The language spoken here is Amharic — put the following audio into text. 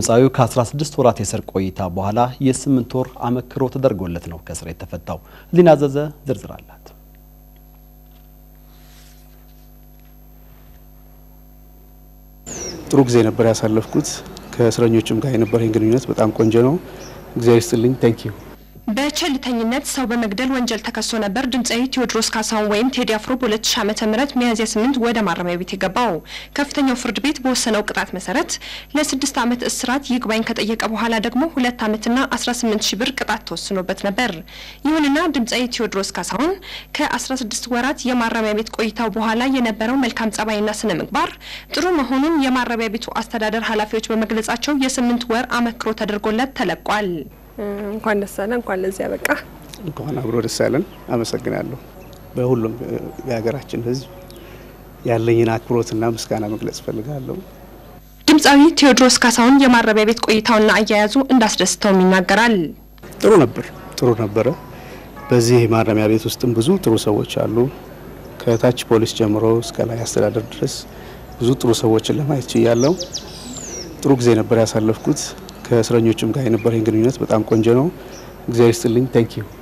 ድምፃዊው ከ16 ወራት የእስር ቆይታ በኋላ የስምንት ወር አመክሮ ተደርጎለት ነው ከእስር የተፈታው። ህሊና አዘዘ ዝርዝር አላት። ጥሩ ጊዜ ነበር ያሳለፍኩት። ከእስረኞችም ጋር የነበረኝ ግንኙነት በጣም ቆንጆ ነው። እግዚአብሔር ይስጥልኝ። ታንክ ዩ በቸልተኝነት ሰው በመግደል ወንጀል ተከሶ ነበር ድምፃዊ ቴዎድሮስ ካሳሁን ወይም ቴዲ አፍሮ በ2000 ዓመተ ምህረት ሚያዝያ 8 ወደ ማረሚያ ቤት የገባው። ከፍተኛው ፍርድ ቤት በወሰነው ቅጣት መሰረት ለስድስት ዓመት እስራት ይግባኝ ከጠየቀ በኋላ ደግሞ ሁለት ዓመትና 18 ሺህ ብር ቅጣት ተወስኖበት ነበር። ይሁንና ድምፃዊ ቴዎድሮስ ካሳሁን ከ16 ወራት የማረሚያ ቤት ቆይታው በኋላ የነበረው መልካም ጸባይና ስነ ምግባር ጥሩ መሆኑን የማረሚያ ቤቱ አስተዳደር ኃላፊዎች በመግለጻቸው የስምንት ወር አመክሮ ተደርጎለት ተለቋል። እንኳን ደስ አለ፣ እንኳን ለዚህ ያበቃ። እንኳን አብሮ ደስ ያለን። አመሰግናለሁ። በሁሉም የሀገራችን ሕዝብ ያለኝን አክብሮትና ምስጋና መግለጽ እፈልጋለሁ። ድምፃዊ ቴዎድሮስ ካሳሁን የማረሚያ ቤት ቆይታውና አያያዙ እንዳስደስተውም ይናገራል። ጥሩ ነበር፣ ጥሩ ነበረ። በዚህ ማረሚያ ቤት ውስጥም ብዙ ጥሩ ሰዎች አሉ። ከታች ፖሊስ ጀምሮ እስከ ላይ አስተዳደር ድረስ ብዙ ጥሩ ሰዎችን ለማየት ችያለሁ። ጥሩ ጊዜ ነበር ያሳለፍኩት። ከእስረኞችም ጋር የነበረኝ ግንኙነት በጣም ቆንጆ ነው። እግዚአብሔር ይስጥልኝ። ታንክ ዩ